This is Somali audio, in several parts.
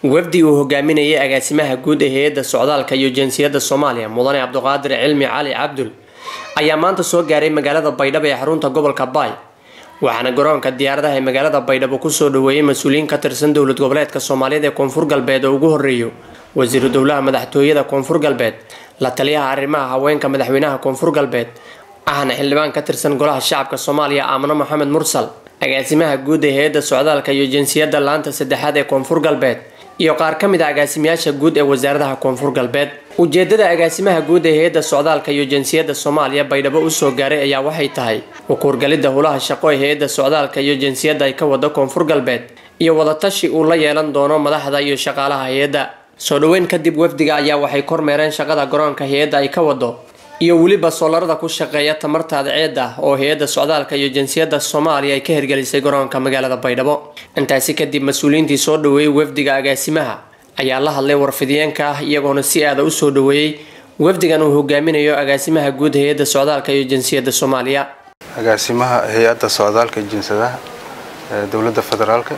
wafdi uu hogaaminayay agaasimaha guud ee hay-adda socdaalka iyo jinsiyadda soomaaliya mudane cabdiqaadir cilmi cali cabdul ayaa maanta soo gaaray magaalada baydhabo ee xarunta gobolka baay waxaana garoonka diyaaradaha ee magaalada baydhabo kusoo dhaweeyay mas-uuliyiin ka tirsan dowlad goboleedka soomaaliyeed ee koonfur galbeed oo ugu horeeyo wasiiru dowlaha madaxtooyada koonfur galbeed la taliyaha arrimaha haweenka madaxweynaha koonfur galbeed ahna xildhibaan ka tirsan golaha shacabka soomaaliya aamano maxamed mursal agaasimaha guud ee hay-adda socdaalka iyo jinsiyadda laanta saddexaad ee koonfur galbeed iyo qaar ka mid a agaasimayaasha guud ee wasaaradaha koonfur galbeed ujeedada agaasimaha guud ee hay-adda socdaalka iyo jinsiyadda soomaaliya baydhabo usoo gaaray ayaa waxay tahay ukuurgalidda hulaha shaqo ee hay-adda socdaalka iyo jinsiyadda ay ka wado koonfur galbeed iyo wadatashi uu la yeelan doono madaxda iyo shaqaalaha hay-adda soo dhaweyn kadib wafdiga ayaa waxay kormeereen shaqada garoonka hay-adda ay ka wado iyo weliba soolarada ku shaqeeya tamartaada ceed ah oo hay-adda socdaalka iyo jinsiyadda soomaaliya ay ka hirgelisay garoonka magaalada baydhabo intaasi kadib mas-uuliyiintii soo dhaweeyey wafdiga agaasimaha ayaa la hadlay warfidiyeenka ah iyagoona si aada u soo dhaweeyey wafdigan uu hogaaminayo agaasimaha guud hay-adda socdaalka iyo jinsiyadda soomaaliya agaasimaha hay-adda socdaalka iyo jinsadaha dowladda federaalka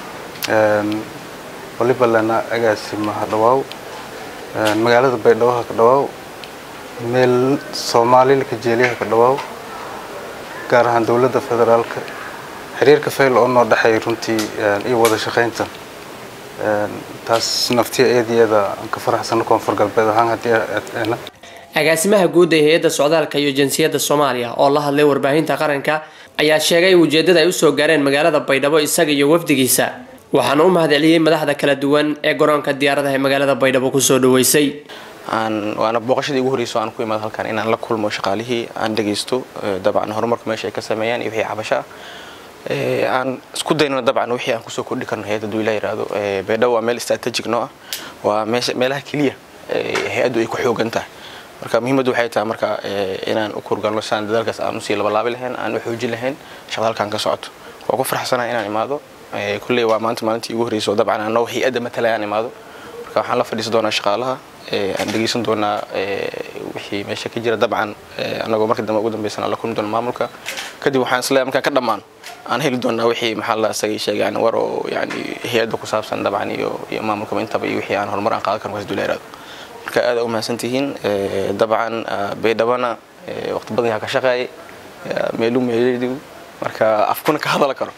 waliba lana agaasimaha dhawaaw magaalada baydhabo ka dhawaaw meel soomaalila ka jeeliyaha ka dhawaaw gaar ahaan dowladda federaalka xiriirka fayl oo noo dhexeeya runtii iyo wada shaqaynta taas naftiya eedyada aan ka faraxsano koonfur galbeed ahaan haddii agaasimaha guud ee hay-adda socdaalka iyo jinsiyadda soomaaliya oo la hadlay warbaahinta qaranka ayaa sheegay ujeedada ay usoo gaareen magaalada baydhabo isaga iyo wafdigiisa waxaana u mahadceliyey madaxda kala duwan ee garoonka diyaaradaha ee magaalada baydhabo kusoo dhaweysay waana booqashadii ugu horreysay aan ku imaado halkan inaan la kulmo shaqaalihii aan dhagaysto dabcan horumarka meesha ay ka sameeyaan iyo wixii cabasho ah aan isku daynano dabcan wixii aan kusoo kordhi karno hay-adda duu ilaa yiraahdo baydhabo waa meel strategic noo ah waa meelaha keliya hay-addu ay ku xoogan tahay marka muhiimaddu waxay tahay marka inaan u kurgalno sidaan dadaalkaas aan usii labalaabi lahayn aan u xoojin lahayn shaqada halkan ka socoto waa ku faraxsanahay inaan imaado kulley waa maanta maalintii ugu horreysay oo dabcan anoo hay-adda matalay aan imaado marka waxaan la fadhiisan doonaa shaqaalaha aan dhegeysan doonaa wixii meesha ka jira dabcan anagoo marka dambe ugu dambaysan aan la kulmi doona maamulka kadib waxaan isleeyahay markaan ka dhammaan aan heli doonaa wixii maxaa la isagay sheegay yani war oo yani hay-adda ku saabsan dabcan iyo iyo maamulkaba intaba iyo wixii aan horumar aan qaadan karno kasdula iraado marka aad u mahadsan tihiin dabcan baydhabana waqti badan yaa ka shaqeeyay meelu meeledigu marka afkuna ka hadala karo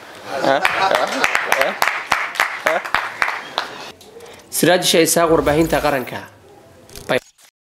siraajisha isaaq warbaahinta qaranka